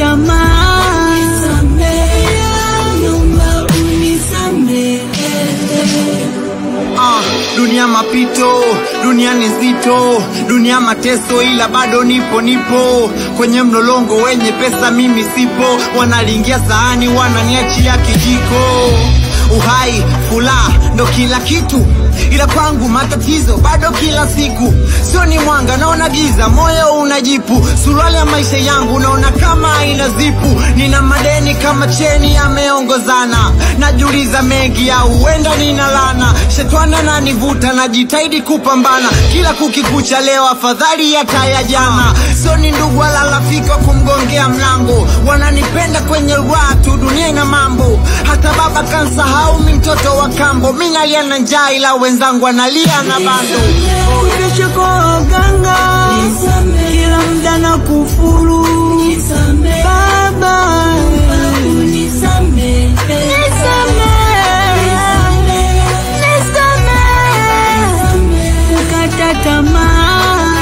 tamaa. Naomba unisamehe. Ah, dunia mapito, dunia ni nzito, dunia mateso, ila bado nipo nipo kwenye mlolongo wenye pesa, mimi sipo. Wanalingia sahani, wananiachia kijiko. Uhai, furaha ndo kila kitu, ila kwangu matatizo bado kila siku. Sio ni mwanga, naona giza, moyo unajipu. Suruali ya maisha yangu naona kama haina zipu. Nina madeni kama cheni yameongozana, najiuliza mengi au huenda nina lana. Shetani ananivuta, najitahidi kupambana, kila kukikucha leo afadhali hata ya jana. Sio ni ndugu wala rafiki wa kumgongea mlango, wananipenda kwenye raha tu, dunia ina mambo. Hata baba kansahau, mi mtoto wa kambo, mi nalia na njaa, ila wenzangu analia na bando. Kesho kwa waganga, kila muda na kufuru. Baba, nisamehe. Nisamehe. Kukata tamaa.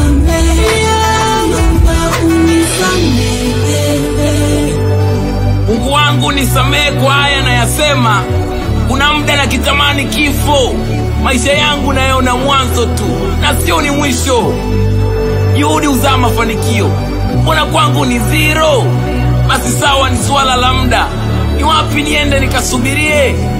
Naomba unisamehe. Mungu wangu nisamehe kwa haya nayasema. Kuna muda na kitamani kifo, maisha yangu nayaona mwanzo tu na sio ni mwisho. Juhudi huzaa mafanikio, mbona kwangu ni zero? Basi sawa, ni swala la muda. Ni wapi niende nikasubirie?